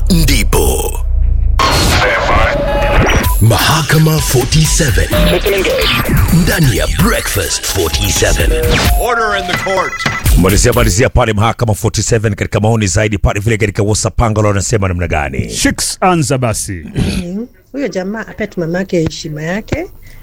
ndipo Mahakama 47 ndani ya Breakfast 47. Order in the court. malizia malizia pale mahakama 47 katika maoni zaidi pale vile katika wasapangalo wanasema namna gani Shiks anza basi. huyo jamaa ape tu mamake heshima yake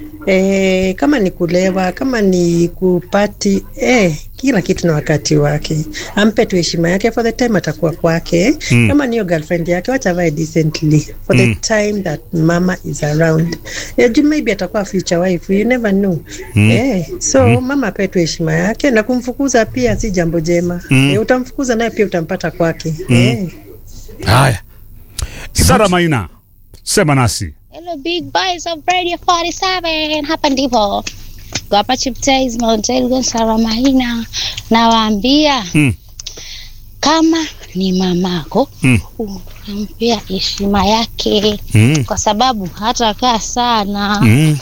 e, kama ni kulewa kama ni kupati e, kila kitu na wakati wake ampe tu heshima yake for the time atakuwa kwake mm. kama niyo girlfriend yake wacha avae decently for the time that mama is around e, juu maybe atakuwa future wife you never know mm. e, so mm. mama ape tu heshima yake na kumfukuza pia si jambo jema mm. e, utamfukuza naye pia utampata kwake mm. e. Haya. Sara Maina. Sema nasi. Hello big boys of Radio 47 hapa ndipo Gwapa Chiptais Mount Elgon Sara Mahina nawaambia Mm. kama ni mamako Mm. unampea heshima yake Mm. kwa sababu hata kaa sana Mm.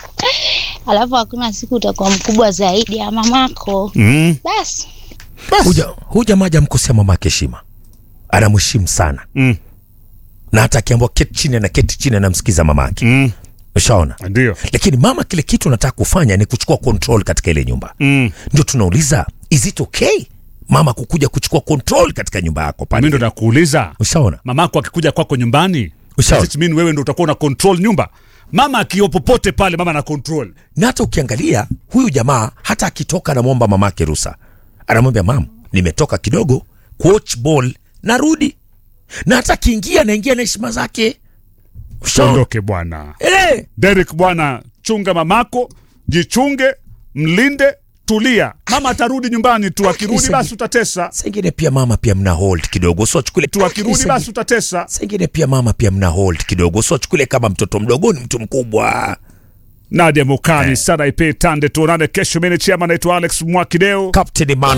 alafu hakuna siku utakuwa mkubwa zaidi ya mamako Mm. basi huja huyu jamaa hajamkosea mamake heshima anamheshimu sana Mm. na hata akiambiwa keti chini na keti chini anamsikiza mamake Mm. ushaona Ndio. lakini mama kile kitu anataka kufanya ni kuchukua control katika ile nyumba Mm. ndio tunauliza is it okay mama kukuja kuchukua control katika nyumba yako Mimi ndo pale nakuuliza. ushaona Mamako akikuja kwako nyumbani, Ushauri. does it mean wewe ndo utakuwa una control nyumba? Mama akiwa popote pale, mama ana control. na hata ukiangalia huyu jamaa hata akitoka anamwomba mamake rusa anamwambia mam nimetoka kidogo kuwatch ball narudi na hata akiingia anaingia na heshima zake Ushaona? Ondoke bwana. Eh, Derek bwana, chunga mamako, jichunge, mlinde, tulia. Mama atarudi nyumbani tu, akirudi Isa- basi utatesa. saa ingine pia mama pia mna hold kidogo usiwachukule Tu akirudi Isa- basi utatesa. saa ingine pia mama pia mna hold kidogo usiwachukule kama mtoto mdogo ni mtu mkubwa Nadia Mukani, Sara Ipe Tande, tuonane kesho. Mimi ni chama naitwa Alex Mwakideo. Captain Emmanuel